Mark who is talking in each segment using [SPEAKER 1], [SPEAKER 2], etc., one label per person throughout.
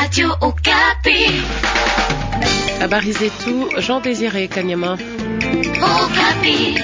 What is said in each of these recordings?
[SPEAKER 1] Radio Okapi.
[SPEAKER 2] Habari zetu Jean Désiré Kanyama.
[SPEAKER 1] Okapi.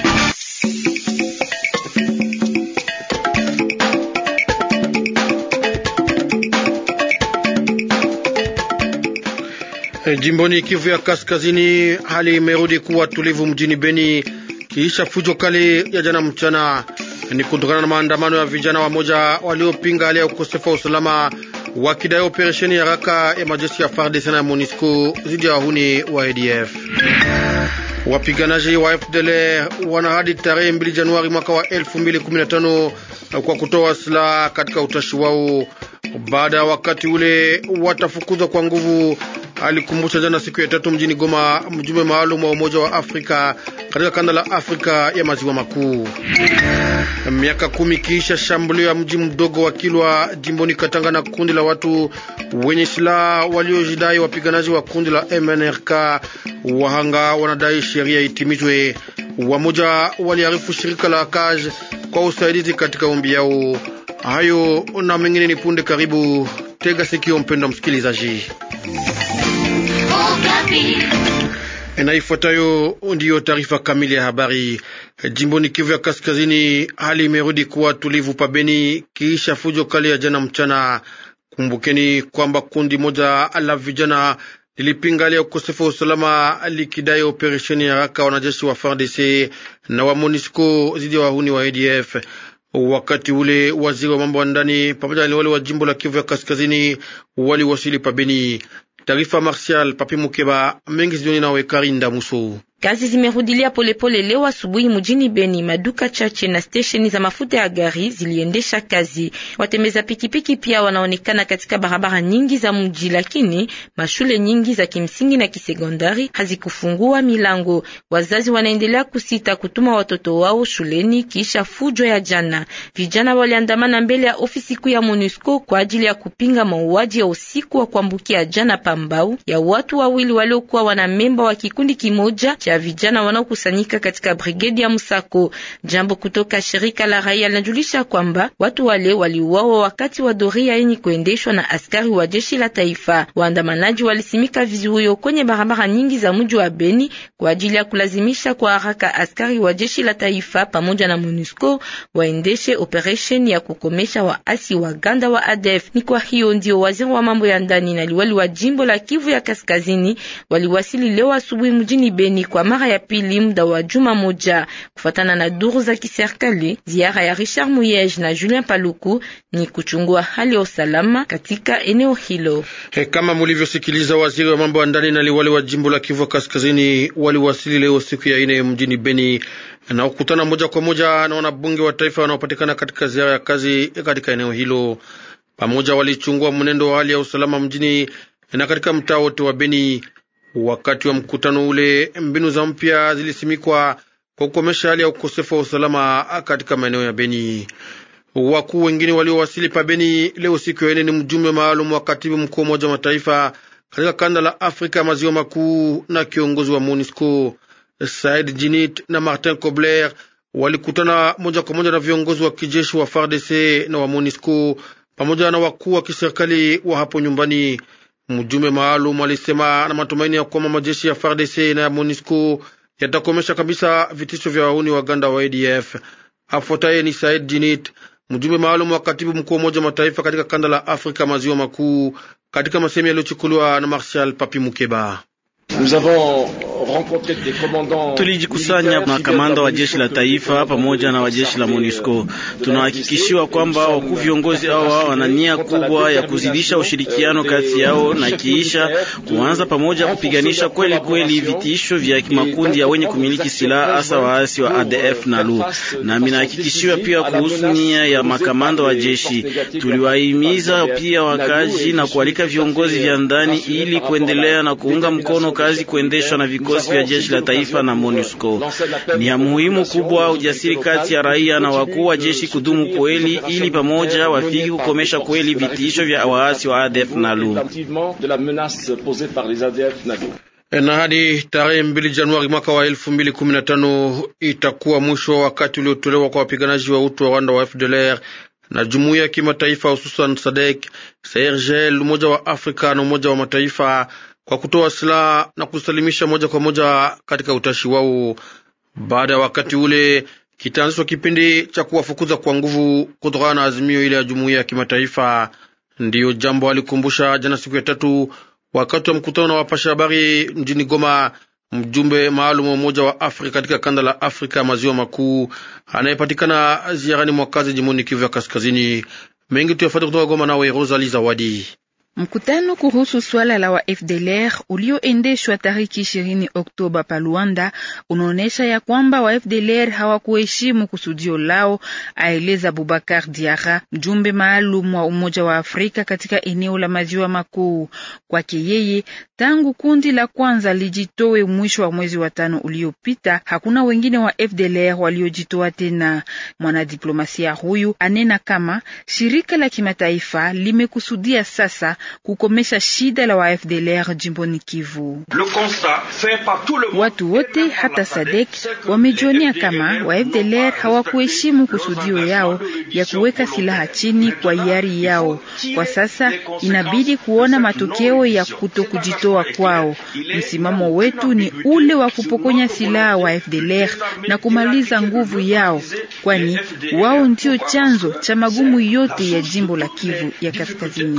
[SPEAKER 3] Jimboni Kivu ya Kaskazini, hali imerudi kuwa tulivu mjini Beni kiisha fujo kali ya jana mchana. Ni kutokana na maandamano ya vijana wamoja waliopinga hali ya ukosefu wa usalama, wakidai operesheni ya haraka ya majeshi ya FARDC na MONUSCO dhidi ya wahuni wa ADF. Wapiganaji wa FDLR wana hadi tarehe 2 Januari mwaka wa 2015 kwa kutoa silaha katika utashi wao. Baada ya wakati ule watafukuzwa kwa nguvu, alikumbusha jana siku ya tatu mjini Goma mjumbe maalum wa Umoja wa Afrika katika kanda la Afrika ya maziwa makuu. Miaka kumi kiisha shambulio ya mji mdogo wa Kilwa jimboni Katanga na kundi la watu wenye silaha waliojidai wapiganaji wa kundi la MNRK, wahanga wanadai sheria itimizwe. Wamoja waliarifu shirika la KAJ kwa usaidizi katika ombi yao. Hayo na mengine ni punde. Karibu tega sikio, mpendwa msikilizaji, na ifuatayo ndiyo taarifa kamili ya habari. Jimboni Kivu ya Kaskazini, hali imerudi kuwa tulivu pabeni kiisha fujo kali ya jana mchana. Kumbukeni kwamba kundi moja la vijana lilipinga hali ya ukosefu wa usalama likidai operesheni ya haraka wanajeshi wa FARDC na wa MONUSCO dhidi ya wahuni wa ADF. Wakati ule waziri wa mambo ya ndani pamoja na wale wa jimbo la Kivu ya Kaskazini waliwasili pabeni. Taarifa Martial Papi Mukeba mengi zioni nawe Karinda Muso.
[SPEAKER 4] Kazi zimerudilia polepole leo asubuhi mjini Beni. Maduka chache na stesheni za mafuta ya gari ziliendesha kazi. Watembeza pikipiki pia wanaonekana katika barabara nyingi za mji, lakini mashule nyingi za kimsingi na kisekondari hazikufungua milango. Wazazi wanaendelea kusita kutuma watoto wao shuleni kisha fujo ya jana. Vijana waliandamana mbele ya ofisi kuu ya MONUSCO kwa ajili ya kupinga mauaji ya usiku wa kuambukia jana Pambau ya watu wawili waliokuwa wana memba wa kikundi kimoja cha vijana wanaokusanyika katika brigedi ya Musako. Jambo kutoka shirika la raia linajulisha kwamba watu wale waliuawa wakati wa doria yenye kuendeshwa na askari wa jeshi la taifa. Waandamanaji walisimika vizuio kwenye barabara nyingi za mji wa Beni kwa ajili ya kulazimisha kwa haraka askari wa jeshi la taifa pamoja na MONUSCO waendeshe operation ya kukomesha waasi wa ganda wa ADF. Ni kwa hiyo ndio waziri wa mambo ya ndani na liwali wa jimbo la Kivu ya Kaskazini waliwasili leo asubuhi mjini Beni kwa mara ya pili muda wa juma moja. Kufatana na duru za kiserikali, ziara ya Richard Muyej na Julien Paluku ni kuchungua hali ya usalama katika eneo hilo.
[SPEAKER 3] He, kama mulivyosikiliza, waziri wa mambo ya ndani na liwali wa jimbo la Kivu Kaskazini waliwasili leo siku ya ine mjini Beni na kukutana moja kwa moja na wanabunge wa taifa wanaopatikana katika ziara ya kazi katika eneo hilo. Pamoja walichungua mwenendo wa hali ya usalama mjini na katika mtaa wote wa Beni. Wakati wa mkutano ule, mbinu za mpya zilisimikwa kwa kukomesha hali ya ukosefu wa usalama katika maeneo ya Beni. Wakuu wengine waliowasili pa Beni leo siku ya ine ni mjumbe maalum wa katibu mkuu wa Umoja wa Mataifa katika kanda la Afrika ya maziwa makuu na kiongozi wa MONUSCO Said Jinit na Martin Kobler walikutana moja kwa moja na viongozi wa kijeshi wa FARDC na wa MONUSCO pamoja na wakuu wa kiserikali wa hapo nyumbani. Mjumbe maalum alisema na matumaini ya kwamba majeshi ya FARDC na ya MONUSCO yatakomesha kabisa vitisho vya wahuni waganda wa ADF. Afuataye ni Said Jinit, mjumbe maalum wa katibu mkuu wa Umoja wa Mataifa katika kanda la Afrika maziwa makuu, katika masemi yaliyochukuliwa na Marshal Papi Mukeba.
[SPEAKER 5] Tulijikusanya makamanda wa jeshi la taifa pamoja na wa jeshi la MONUSCO. Tunahakikishiwa kwamba wakuu viongozi hawa wana nia kubwa ya kuzidisha ushirikiano kati yao na kiisha kuanza pamoja kupiganisha kweli kweli vitisho vya makundi ya wenye kumiliki silaha hasa waasi wa ADF na LU. Na minahakikishiwa pia kuhusu nia ya makamanda wa jeshi. Tuliwahimiza pia wakaji na kualika viongozi vya ndani ili kuendelea na kuunga mkono kazi kuendeshwa na vikosi vya jeshi la taifa na MONUSCO. Ni ya muhimu kubwa ujasiri kati ya raia na wakuu wa jeshi kudumu kweli, ili pamoja wafiki kukomesha kweli vitisho vya waasi wa ADF na LU.
[SPEAKER 3] Na hadi tarehe mbili Januari mwaka wa elfu mbili kumi na tano itakuwa mwisho wa wakati uliotolewa kwa wapiganaji wa utu wa Rwanda wa FDLR na jumuiya ya kimataifa hususan SADC, Sahel, Umoja wa Afrika na Umoja wa Mataifa kwa kutoa silaha na kusalimisha moja kwa moja katika utashi wao. Baada ya wakati ule kitaanzishwa kipindi cha kuwafukuza kwa nguvu kutokana na azimio ile ya jumuiya ya kimataifa. Ndiyo jambo alikumbusha jana siku ya tatu wakati wa mkutano na wapasha habari mjini Goma, mjumbe maalum wa Umoja wa Afrika katika kanda la Afrika maziwa makuu anayepatikana ziarani mwakazi jimboni Kivu ya Kaskazini. Mengi tuyafuate kutoka Goma, nawe Rosali Zawadi.
[SPEAKER 6] Mkutano kuhusu swala la wa FDLR ulioendeshwa tariki ishirini Oktoba pa Luanda unaonyesha ya kwamba wa FDLR hawakuheshimu kusudio lao, aeleza Bubakar Diara, mjumbe maalum wa Umoja wa Afrika katika eneo la maziwa makuu. Kwake yeye, tangu kundi la kwanza lijitowe mwisho wa mwezi wa tano uliopita, hakuna wengine wa FDLR waliojitoa tena. Mwanadiplomasia huyu anena kama shirika la kimataifa limekusudia sasa kukomesha shida la wa FDLR jimboni Kivu. Watu wote hata Sadek wamejionea kama wa FDLR hawakuheshimu kusudio yao ya kuweka silaha chini kwa hiari yao. Kwa sasa inabidi kuona matokeo ya kutokujitoa kwao. Msimamo wetu ni ule wa kupokonya silaha wa FDLR na kumaliza nguvu yao, kwani wao ndio chanzo cha magumu yote ya jimbo la Kivu ya Kaskazini.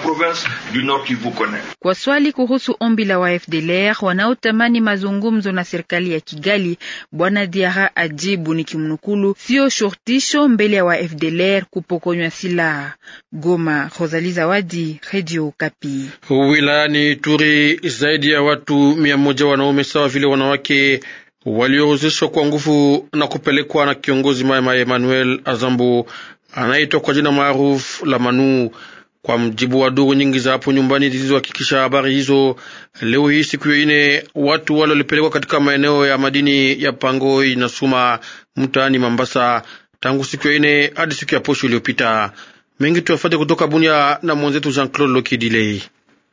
[SPEAKER 6] Kwa swali kuhusu ombi la wa FDLR wanaotamani mazungumzo na serikali ya Kigali, bwana Diara ajibu ni kimnukulu, sio shortisho mbele ya wa FDLR kupokonywa silaha. Goma, Rosalie Zawadi, Radio Kapi.
[SPEAKER 3] Wilayani Turi, zaidi ya watu mia moja wanaume sawa vile wanawake walioruzishwa kwa nguvu na kupelekwa na kiongozi Mama Emmanuel Azambo anaitwa kwa jina maarufu la Manu kwa mjibu wa duru nyingi za hapo nyumbani zilizohakikisha habari hizo, leo hii siku ya ine, watu wale walipelekwa katika maeneo ya madini ya Pangoi na Suma mtaani Mambasa tangu siku ya ine hadi siku ya posho iliyopita. Mengi tuyafate kutoka Bunia na mwenzetu Jean Claude Lokidilei.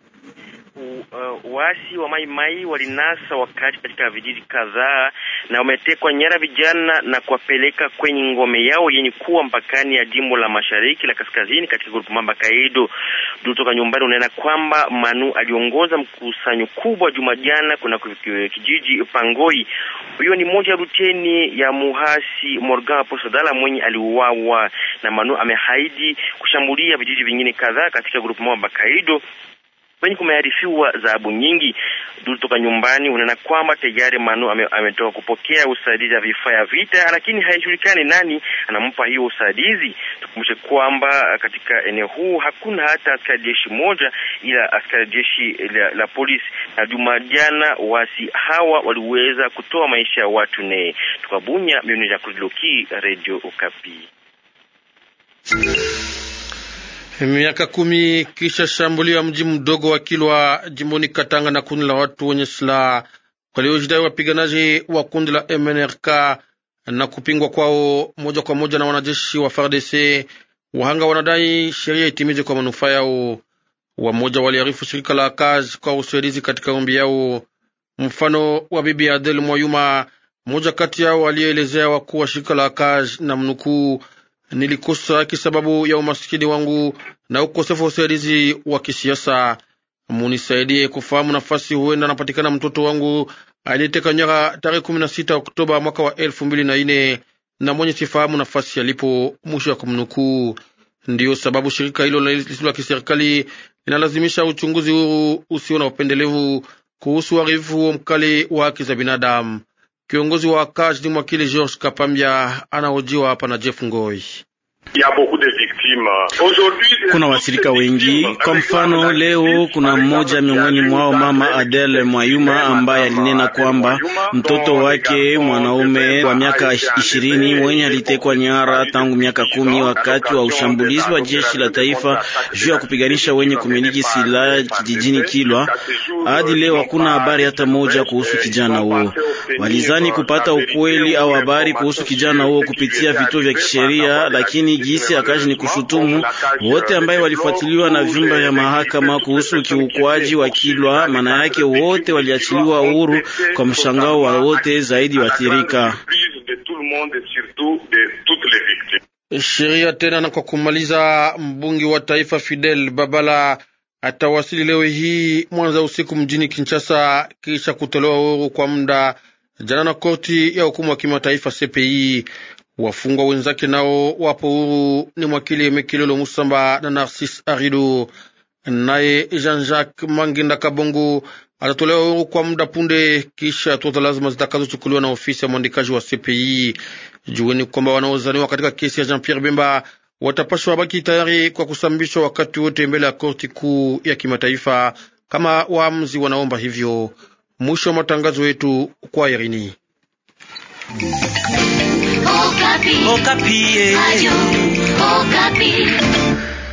[SPEAKER 7] Waasi wa Mai Mai walinasa wakati katika vijiji kadhaa na wametekwa nyara vijana na kuwapeleka kwenye ngome yao yenye kuwa mpakani ya jimbo la mashariki la kaskazini katika grupu Mamba Kaido. Kutoka nyumbani unaona kwamba Manu aliongoza mkusanyo kubwa juma jana kuna kijiji Pangoi. Huyo ni moja ya ruteni ya muhasi Morgan Posadala mwenye aliuawa na Manu. Amehaidi kushambulia vijiji vingine kadhaa katika grupu Mamba Kaido kwenye kumearifiwa dhahabu nyingi. Duru toka nyumbani unaona kwamba tayari Manu ame, ametoka kupokea usaidizi wa vifaa ya vita, lakini haijulikani nani anampa hiyo usaidizi. Tukumbushe kwamba katika eneo huu hakuna hata askari jeshi moja, ila askari jeshi la, la polisi. Na juma jana wasi hawa waliweza kutoa maisha ya watu ne tukabunya mioni ya kuliloki Radio Okapi.
[SPEAKER 3] Miaka kumi kisha shambulio ya mji mdogo wa Kilwa jimboni Katanga na kundi la watu wenye silaha waliojidai wapiganaji wa kundi la MNRK na kupingwa kwao moja kwa moja na wanajeshi wa FARDC, wahanga wanadai sheria itimize kwa manufaa yao. Wamoja waliarifu shirika la kazi kwa usaidizi katika ombi yao. Mfano wa bibi Adel Mwayuma, mmoja kati yao aliyeelezea wakuu wa shirika la kazi na mnukuu Nilikosa haki sababu ya umasikini wangu na ukosefu wa usaidizi wa kisiasa. Munisaidie kufahamu nafasi huenda anapatikana mtoto wangu aliyeteka nyara tarehe kumi na sita Oktoba mwaka wa elfu mbili na nne na mwenye sifahamu nafasi alipo. Mwisho wa kumnukuu. Ndiyo sababu shirika hilo lisilo la kiserikali linalazimisha uchunguzi huru usio na upendelevu kuhusu uharibifu huo mkali wa haki za binadamu. Kiongozi wa kazi ni mwakili George Kapambia anahojiwa hapa na Jeff Ngoi.
[SPEAKER 5] Kuna wasirika wengi. Kwa mfano, leo kuna mmoja miongoni mwao, mama Adele Mwayuma, ambaye alinena kwamba mtoto wake mwanaume wa miaka ishirini mwenye alitekwa nyara tangu miaka kumi wakati wa ushambulizi wa jeshi la taifa juu ya kupiganisha wenye kumiliki silaha kijijini Kilwa. Hadi leo hakuna habari hata moja kuhusu kijana huo. Walizani kupata ukweli au habari kuhusu kijana huo kupitia vituo vya kisheria, lakini gisi akaji ni kushutumu wote ambaye walifuatiliwa na vyumba vya mahakama kuhusu ukiukwaji wa Kilwa. Maana yake wote waliachiliwa uhuru kwa mshangao wa wote, zaidi waathirika.
[SPEAKER 3] Sheria tena na kwa kumaliza, mbunge wa taifa Fidel Babala atawasili leo hii Mwanza usiku mjini Kinshasa kisha kutolewa huru kwa muda jana na korti ya hukumu wa kimataifa CPI. Wafungwa wenzake nao wapo huru, ni mwakili Emekilolo Musamba na Narcis Arido. Naye Jean-Jacques Manginda Kabongo atatolewa huru kwa muda punde kisha hatua za lazima zitakazochukuliwa na ofisi ya mwandikaji wa CPI. Jueni kwamba wanaozaniwa katika kesi ya Jean-Pierre Bemba watapashwa baki tayari kwa kusambishwa wakati wote mbele ya korti kuu ya kimataifa kama waamuzi wanaomba hivyo. Mwisho wa matangazo yetu kwa Irini.
[SPEAKER 1] Okapi.
[SPEAKER 8] Okapi.
[SPEAKER 1] Ayo, Okapi.